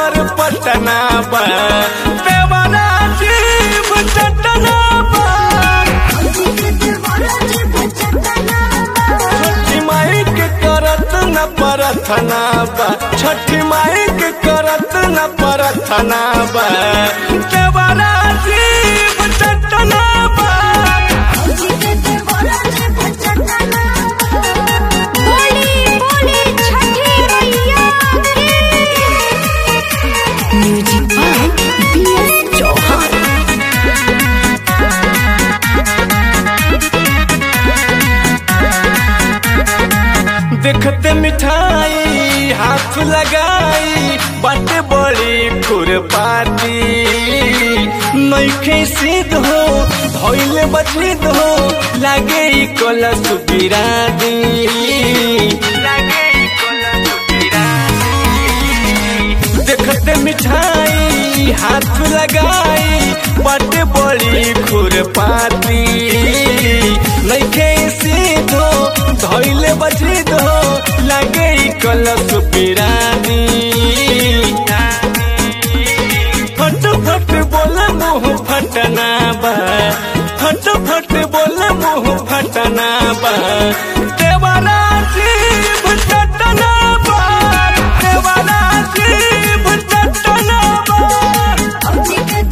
power Patna बा देवरा जीव चटना बा छठी माई के करत न परथना बा छठी माई के करत न परथना बा देवरा जीव चटना बा बोली बोली छठी मैया म्यूजिक बाय बीएस चौहान देखते मिठाई हाथ लगाई बाटे बड़ी खुरपाती नईखे सिद्ध हो धोइले बचित हो लागे ई कलश बिरादी लागे ई कलश बिरादी देखते मिठाई हाथ लगाई बाटे बड़ी खुरपाती नईखे सीधो धोइले बचित हो लगे ई कलश बिरानी फट फट बोले मुंह फटना बा फट फट बोले मुंह फटना बा देवारा जीव चटना बा देवारा जीव चटना बा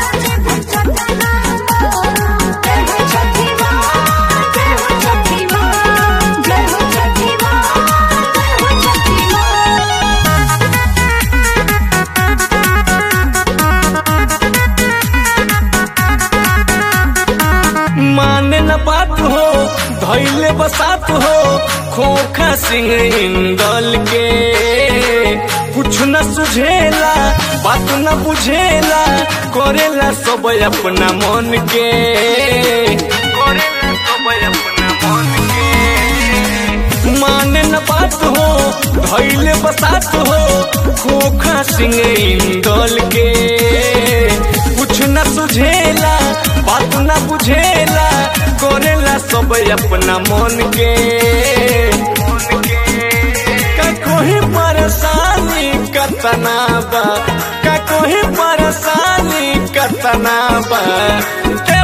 माने न बात हो धैले बसात हो खोखा सिंह इंदल के कुछ न सुझेला बात न बुझेला करेला सब अपना मन के करेला सब अपना मन के माने न बात हो धैले बसात हो खोखा सिंह इंदल के कुछ न सुझेला बात न बुझेला करेला सब अपना मन के का कोई परेशानी कतना बा का कोई परेशानी कतना बा